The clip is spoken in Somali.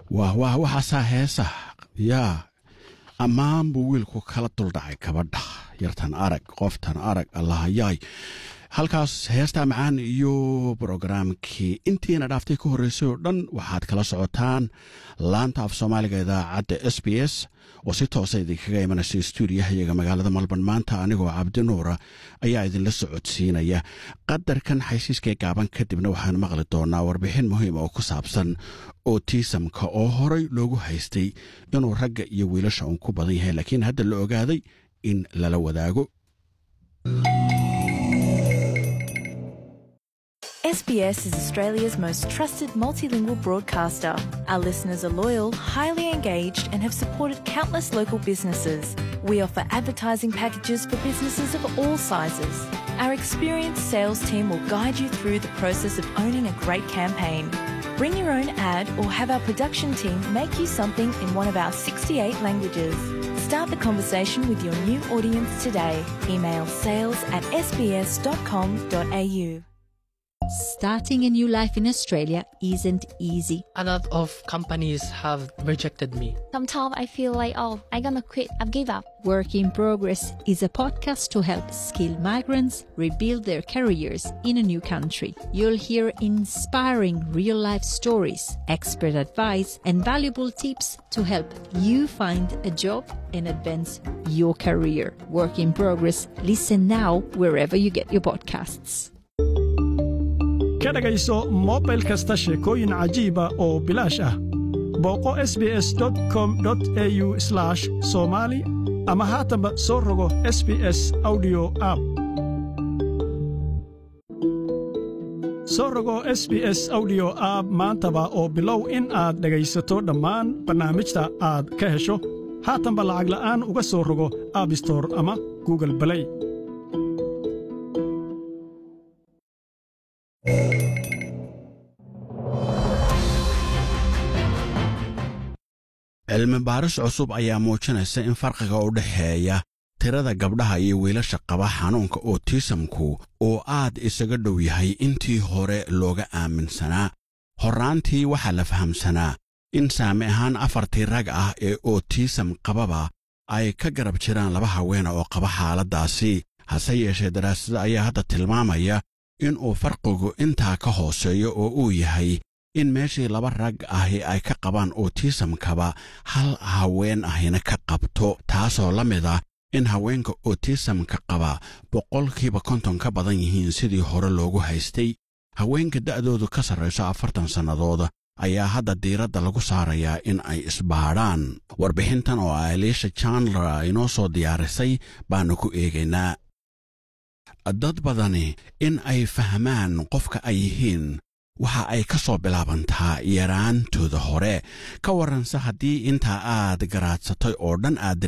waa waa waxaasaa heesa yaa ammaan buu wiilku kala duldhacay kabadha yartan arag qoftan arag allahayaay halkaas heestaa macaan iyo brogaraamkii intiina dhaaftay ka horreysay oo dhan waxaad kala socotaan laanta af soomaaliga idaacadda s b s oo si toosa idinkaga imanaysa stuudiyahayaga magaalada malban maanta anigoo cabdinuura ayaa idinla socodsiinaya qadarkan xaysiiskae gaaban kadibna waxaan maqli doonaa warbixin muhiim oo ku saabsan otisamka oo horay loogu haystay inuu ragga iyo wiilasha uun ku badan yahay laakiin hadda la ogaaday in lala wadaago SBS is Australia's most trusted multilingual broadcaster. Our listeners are loyal, highly engaged, and have supported countless local businesses. We offer advertising packages for businesses of all sizes. Our experienced sales team will guide you through the process of owning a great campaign. Bring your own ad or have our production team make you something in one of our 68 languages. Start the conversation with your new audience today. Email sales at sbs.com.au. Starting a new life in Australia isn't easy. A lot of companies have rejected me. Sometimes I feel like, oh, I'm gonna quit, I've give up. Work in Progress is a podcast to help skilled migrants rebuild their careers in a new country. You'll hear inspiring real life stories, expert advice, and valuable tips to help you find a job and advance your career. Work in Progress. Listen now wherever you get your podcasts. ka dhegayso mobil kasta sheekooyin cajiiba oo bilaash ah booqo sbs com au somali ama haatanba soo rogo sbs audio app soo rogo sbs audio app maantaba oo bilow in aad dhegaysato dhammaan barnaamijta aad ka hesho haatanba lacag la'aan uga soo rogo aabstor ama google balay cilmi baaris cusub ayaa muujinaysa in farqiga u dhexeeya tirada gabdhaha iyo wiilasha qaba xanuunka otisamku uu aad isaga dhow yahay intii hore looga aaminsanaa horraantii waxaa la fahamsanaa in saami ahaan afartii rag ah ee otisam qababa ay ka garab jiraan laba haweena oo qaba xaaladdaasi hase yeeshee daraasada ayaa hadda tilmaamaya in uu farqigu intaa ka hooseeyo oo uu yahay in meeshii laba rag ahi ay ka qabaan otisamkaba hal haween ahina ka qabto taasoo la mid ah in haweenka otisamka qaba boqolkiiba konton ka badan yihiin sidii hore loogu haystay haweenka da'doodu ka sarrayso afartan sannadood ayaa hadda diiradda lagu saarayaa in ay isbaadhaan warbixintan oo aliisha chandler inoo soo diyaarisay baannu ku eegaynaa dad badani in ay fahmaan qofka ay yihiin waxa ay ka soo bilaabantaa yaraantooda hore ka warranse haddii intaa aad garaadsatay oo dhan aad